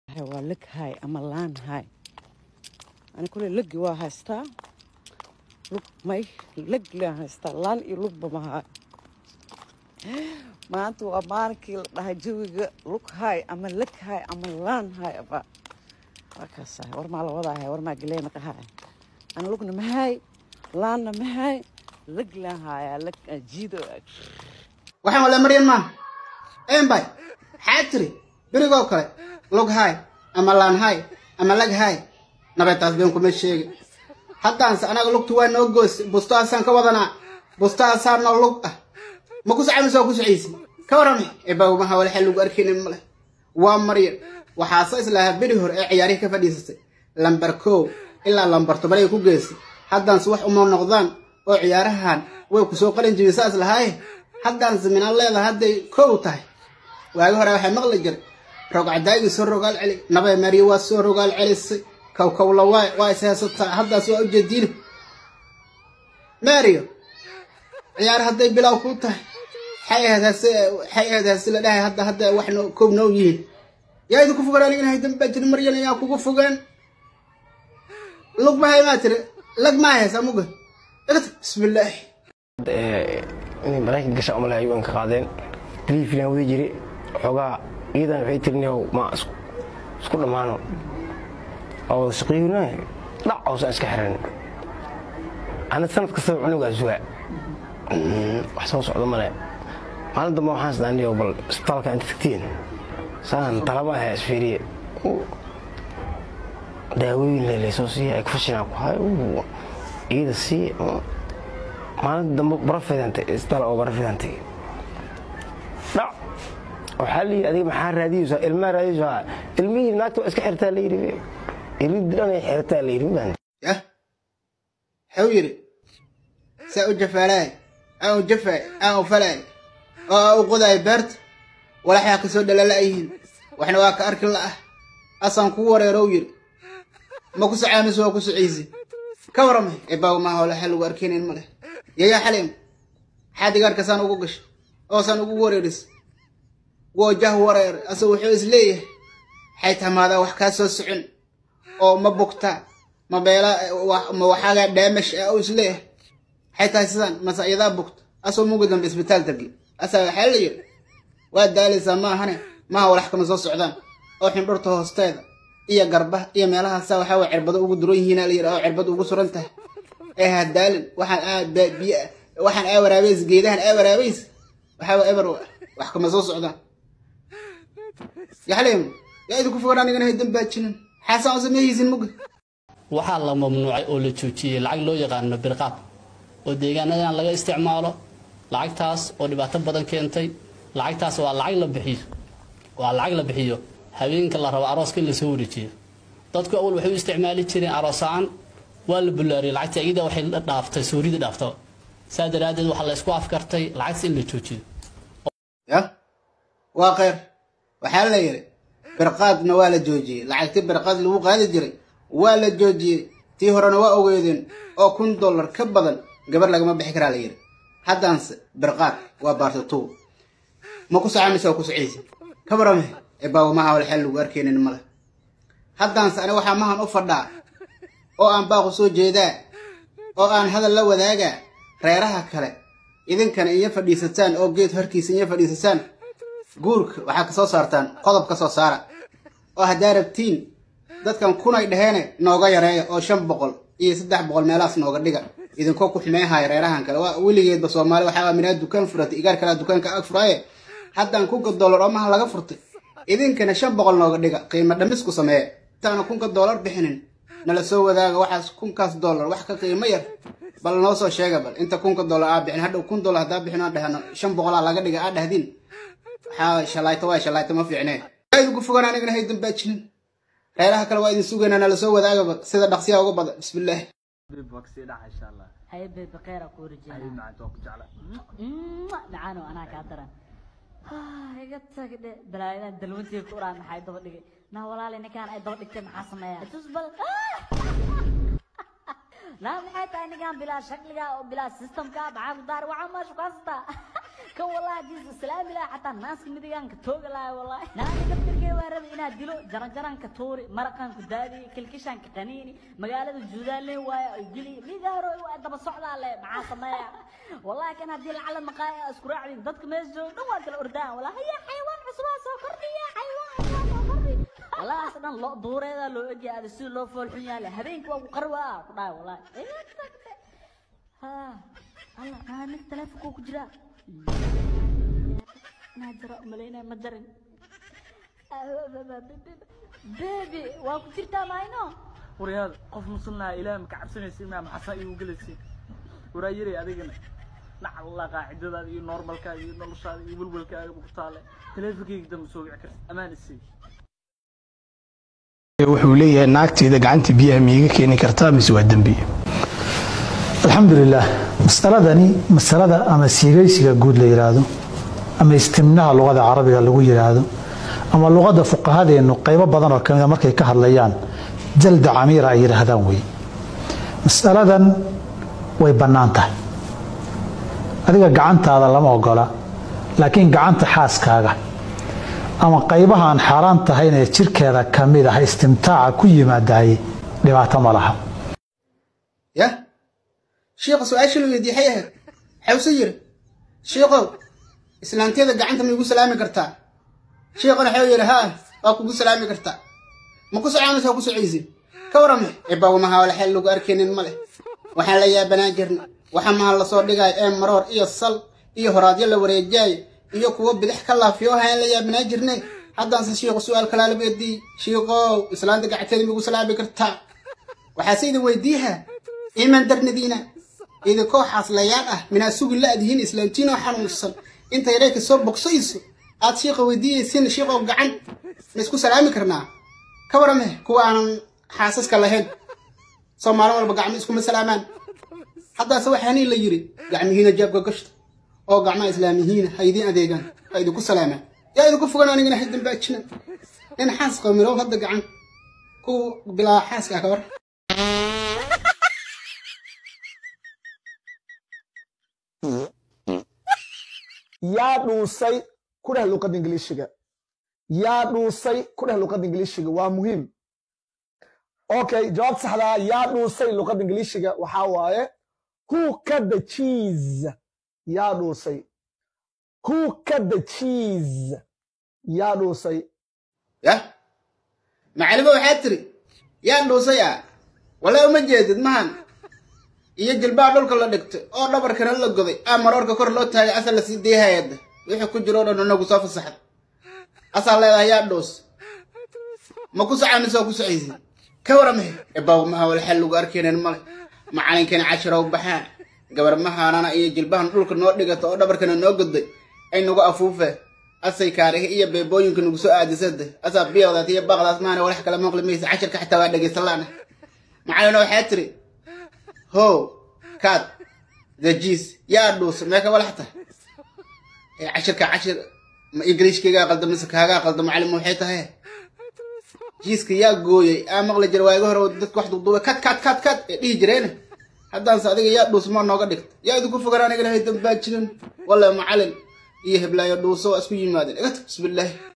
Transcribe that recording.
waa leg hay ama laan hay ani kule legi waa haystaa lug may leg laan haystaa laan iyo lugba ma haay maanta waa maalinkii la dhahay jawiga lug hay ama leg hay ama laan hay aba waa kaasahay war maa la wadaahay war maa galeena qahaay ani lugna ma haay laanna ma haay leg laan haayaa leg jiido waxaan wala maryan maaha embay maxaa tiri berigoo kale lug haay ama laan haay ama lag haay nabetaas been kuma sheegi haddaanse anaga lugtu waa noo goos bustaasaan ka wadanaa bustaasaa noo lug ah ma ku socamaysa waa ku socaysi ka warrama ebawmaha walaxa lagu arkaynin male waa maryan waxaase islahaa beri hore ee ciyaarihii ka fadhiisatay lambar kow ilaa lambar tobanay ku geysay haddaanse wax uma noqdaan oo ciyaarahan way ku soo qalin jibin saas lahaaye haddaanse minaan leedahay hadday kow tahay waagi hore waxaa maqli jiray rogcadaagii soo rogaal celi nabay mariya waa soo rogaal celisay kowkowla waay waa is haysataa haddaas waa ujeediina mario ciyaar hadday bilow ku tahay waxay ahayd hase waxay ahayd hase la dhahay hadda hadda wax noo koob noo yihiin yaa idinku fogaan aniga inahay dambaa jirin maryan ayaa kugu fogaan lug mahay maa tiri lag maa haysaa muga dhagta bismillaahi inay maraykan gasha umale ayuu ka qaadeen taliifilan wadi jiri xoogaa iyadan waxay tirinayow ma isku dhammaano oo wada shaqiyuna dhac oosan iska xiran ana sanad kastaba cunugaa sugaa wax soo socda male maalin dambe waxaan isdaaniyo bal isbitaalka inta tagtiin saan talaba ahaa isfiiriye daawooyin lelaysoo siiya ay kufashinaa ku hayo iyada sii maalinta dambe barafidantay isbitaal oo barafidantay dhac waxaa la yidhi adiga maxaa raadiyeysaa ilmaa raadiyeysaa ilmihii naagta waa iska xirtaa la yidhi ilmihii dhan ay xirtaa la yidhi mabaan yah waxau yidhi saa u jafaalaay aan u jafaay aan u falaay oo aan u qodaay beerta walaxyaa ka soo dhalala'yihiin waxna waa ka arki la'ah asaan kuu wareerow yidhi ma ku socaamayso waa ku socaysi ka warramay ebaaw maaha walaxa lagu arkaynayn ma leh yayaa xaleem maxaa digaarka saan ugu gashay oo saan ugu wareeris woo jah wareer ase wuxuu is leeyahay waxay tamaadaa wax kaa soo socon oo ma bugtaa ma beela ma waxaagaa dhaamash ah oo is leeyahay waxay tahay sidaan mase iyadaa bugta asoo mugi dambe isbitaal tagi asaa waxaa la yidhi waa daalaysaa maahane maaha walax kama soo socdaan oo xindhurta hoosteeda iyo garbaha iyo meelahaasaa waxaa waa cirbado ugu duran yihiina la yidhi oo cirbad ugu suran tahay ee ha daalin waxaan aa biy waxaan aa waraabays geedahan aa waraabays waxaa waa eber wax kama soo socdaan yaxleem yaa idinku fogaan anigana hay dambaajinin xaasaan oo sameehaysin muga waxaa la mamnuucay oo la joojiyey lacag loo yaqaano birqaab oo deegaanadan laga isticmaalo lacagtaas oo dhibaato badan keentay lacagtaas waa lacag la bixiyo waa lacag la bixiyo habeenka la rabo arooska in lasoo wareejiyo dadku awal waxay u isticmaali jireen aroosaan waa la bullaariyay lacagta iyada waxay dhaaftay soorida dhaafto saa daraaddeed waxaa la isku afkartay lacagta in la joojiyo yah waa kheyr waxaa la yidhi birqaadna waa la joojiyey lacagtii birqaad lagu qaadi jiray waa la joojiyey tii horena waa ogeedeen oo kun dollar ka badan gabar lagama bixi karaa la yidhi haddaanse birqaad waa baartatuw ma ku socamaysa waa ku socaysa ka warame ebaawo maha wal xel lagu arkaynin male haddaanse ani waxaa mahan u fadhaa oo aan baaqu soo jeedaa oo aan hadal la wadaagaa reeraha kale idinkana iyo fadhiisataan oo geed horkiisa iyo fadhiisataan guurka waxaa ka soo saartaan qodob ka soo saara oo haddaa rabtiin dadkan kunay dhaheene nooga yareeya oo shan boqol iyo saddex boqol meelahaas nooga dhiga idinkoo ku xumeehaya reerahan kale waa weligeedba soomaali waxaa minaa dukaan furatay igaar kalea dukaanka ag furaaye haddaan kunka dollar oo maha laga furtay idinkana shan boqol nooga dhiga qiimo dhamis ku sameeya intaana kunka dollar bixinin nala soo wadaaga waxaas kunkaas dollar wax ka qiimo yar bal noo soo sheega bal inta kunka dollar aa bixin hadhow kun dollar haddaa bixin aan dhahno shan boqolaa laga dhiga aa dhahdin waxaa shalayto waa shalayto ma fiicnee waa idinku fogaan anigana hay dambaajinin reeraha kale waa idin sugaynaa nala soo wadaagaba sida dhaqsiyaa uga badan bismillaahi هاي بيبي خير أكو رجال معانا أنا كاترة هاي قلت بلاينا دلونتي كوران محاي دور دقي نا ولا لي كان أي دور دقي محاسمة يا تصبر لا محاي تاني كان بلا شكل كا بلا سيستم كا بعد دار وعما شو قصدا كان والله جيز السلام لا حتى الناس كم دي كان كتوق لا والله نا قلت aniga waa rabay inaad dilo jaranjaranka tuuri maraqanku daadiye kilkishanka qaniini magaalada juudaalle waaye ay dili liga hore waa daba socdaa le maxaa sameeya wallahi kan haddii lacala maqaaya isku raacdin dadka meesha jooga dhan waa kala ordaan wallahi ya xayawaan cusubaa soo kordhiya xayawaan cusubaa soo kordhi wallahi as dhan loo duureeda loo egyahay ada sida loo foolxun yahay habeenkii waa ku qarwaa ku dhahay wallahi ha allah aa nin teleefonkuu ku jiraa inaa jira umalaynaya ma jarin bebi waa ku jirtaa mayno waryaada qof musulnaha ilaah maka cabsanaysa imaam xasan igu gelaysa waraa yiri adigana nacalla qaacidadaada iyo normalkaaga iyo noloshaada iyo welwelkaaga ku taale teleefonkayga dambe soo wici karta amaan isii wuxuu leeyahay naagteeda gacanta biyaha miiga keeni kartaa mise waa dembi alxamdulilah masaladani masalada ama siigaysiga guud la yidhaahdo ama istimnaha luqada carabiga lagu yidhaahdo ama luqada fuqahadeennu qaybo badan oo kamida markay ka hadlayaan jalda camiira ay yidhaahdaan wey masaladan way bannaan tahay adiga gacantaada lama ogola laakiin gacanta xaaskaaga ama qaybaha aan xaaraan tahayn ee jirkeeda ka mid ah istimtaaca ku yimaadaye dhibaato ma laha ya shiikha su-aasha la weydiiyey xay ahayd xawse yiri shiikow islaanteeda gacanta ma igu salaami kartaa shiikhana xew yiri haa waa kugu salaami kartaa ma ku socaamaysa waa ku socaysin ka warame ebawmaha wala xel lagu arkaynin ma leh waxaan la yaabanaan jirna waxa maha lasoo dhigaayo ee maroor iyo sal iyo horaadyo la wareejaayo iyo kuwo bidix ka laafiyo hayaan la yaabanaan jirnay haddaanse shiikhu su-aal kalaa la weydiiyey shiikow islaanta gacanteeda ma igu salaami kartaa waxaase idin weydiiha iman darnadiina idinkoo xaaslayaal ah minaa sugi la-dihiin islaantiinoo xanuunsan inta yareerka soo bogsayso aad shiiqa weydiiyeysin shiiqow gacan ma isku salaami karnaa ka warame kuwa aanan xaasaska lahayn soo maalin walba gacmo iskuma salaamaan haddaase waxaanii la yiri gacmihiina jaabka gashta oo gacmaha islaamihiina ha idiin adeegaan ha idinku salaamaan yaa idinku fogan anigana hay dambaajina nin xaas qamirow hadda gacan ku bilaa xaaska ah ka war yaa dhuusay ku dheh luqadda ingiliishiga yaa dhuusay ku dheh luqadda ingiliishiga waa muhiim okay jawaabta saxdaa yaa dhuusay luqadda ingiliishiga waxaa waaye who cut the cheese yaa dhuusay who cut the cheese yaa dhuusay yah macalimo waxaa tiri yaa dhuusay ah wala uma jeedid mahan iyo jilbaha dhulka la dhigtay oo dhabarkana la goday aa maroorka kor loo taagay asal la sii deehayada wixii ku jiro o dhan inagu soo fasaxda asaa leedahay yaa dhuus ma ku socamise oo ku socaysid ka waramahe ebaw maha wal xal lagu arkaynin male macalinkani cashirow baxaa gabar mahaanana iyo jilbahan dhulka noo dhigata oo dhabarkana noo goday ay nagu afuufee asay kaarihi iyo beebooyinka nagu soo aadisada asaa biyowdaas iyo baaqdaas maana walax kala maqli maysa cashirka xitaa waa dhegaysan laana macalina waxaa tiri ho kaad dajiis yaa dhuus meeka walaxta ee cashirka cashir ma ingiliishkaygaa qalda mise kaagaa qalda macalin waxay tahay jiiska yaa gooyey aa maqli jira waaga hore dadka wax duuduubay kad kad kad kad ee dhihi jireene haddaanse adiga yaa dhuus ma nooga dhigta yaa idinku fogan aniga lahay dambaa jirin walla macalin iyo heblaayo dhuuso waa isku yimaadeen iga tag bismillaahi